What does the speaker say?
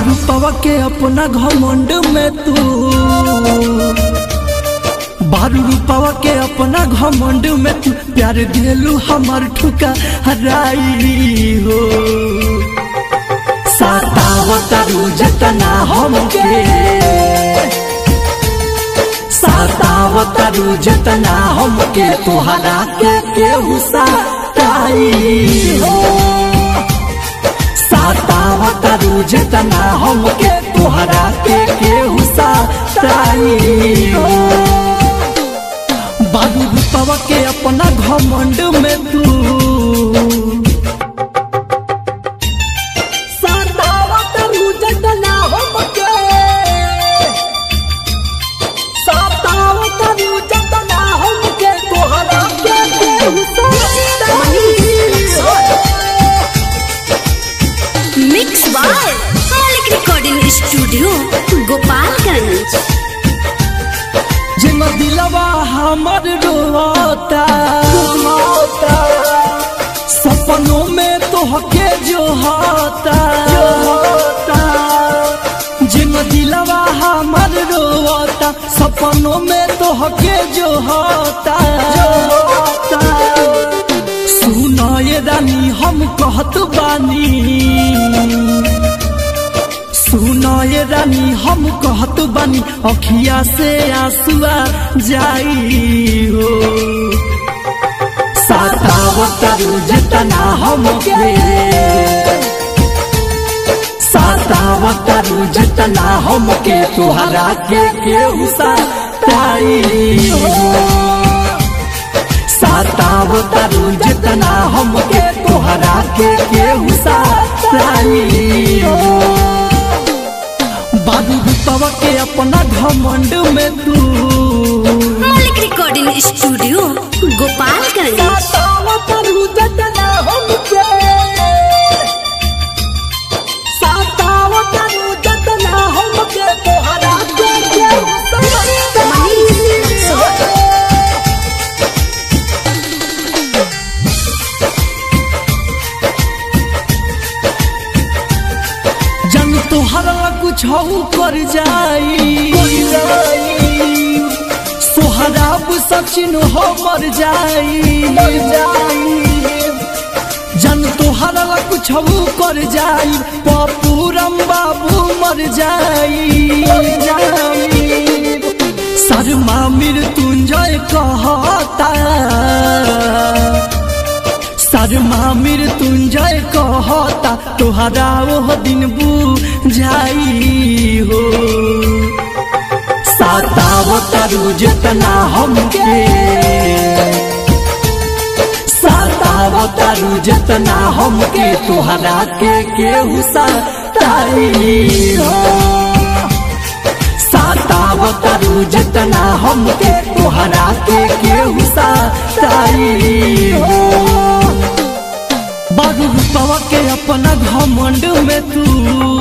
रूपवा के अपना घमंड में तू बारू रूपवा के अपना घमंड में तू प्यार दिलू हमर ठुका हराई हो सातावतारू जतना हमके सातावतारू जतना हमके तुहरा के केहू साताई हो सातावतारू जतना हमके तुहरा के केहू साताई हो बाबू रूपवा के अपना घमंड में तू सातावतारू जतना हमके सातावतारू जतना हमके तुहरा के केहू साताई हो mix by Malik recording studio Gopalganj जिन दिलवा हमर रोता रोता सपनों में तो हके जो होता जिन दिलवा हमर रोता सपनों में तो हके जो होता सुनो ये रानी हम कहत बानी सुनो ये रानी हम कहत बानी अखिया से आंसुआ जाई हो सातावतारू जतना हमके सातावतारू जतना हमके तुहरा के केहू साताई हो सातावतारू जतना हमके तुहरा के केहू साताई हो बाबू रूपवा के अपना घमंड में तू मालिक रिकॉर्डिंग स्टूडियो गोपालगंज सातावतारू जतना हमके सातावतारू जतना हमके तोहरा के केहू साताई हो। जन तोहरा कुछ कर जाई सोहराब सचिन हो मर जाई मर जाई जन तोहरा कुछ कर जाई पपूरम बाबू मर जाई मर जाई शर्मा मृत्युंजय कहता शर्मा मृत्युंजय कहता तोहरा ओह दिन बुझाई हो सातावतारू जतना हमके सातावतारू जतना हमके तोहरा के केहू साताई हो सातावतारू जतना हमके तोहरा के केहू साताई हो बारू रूपवा के अपना घमंड में तू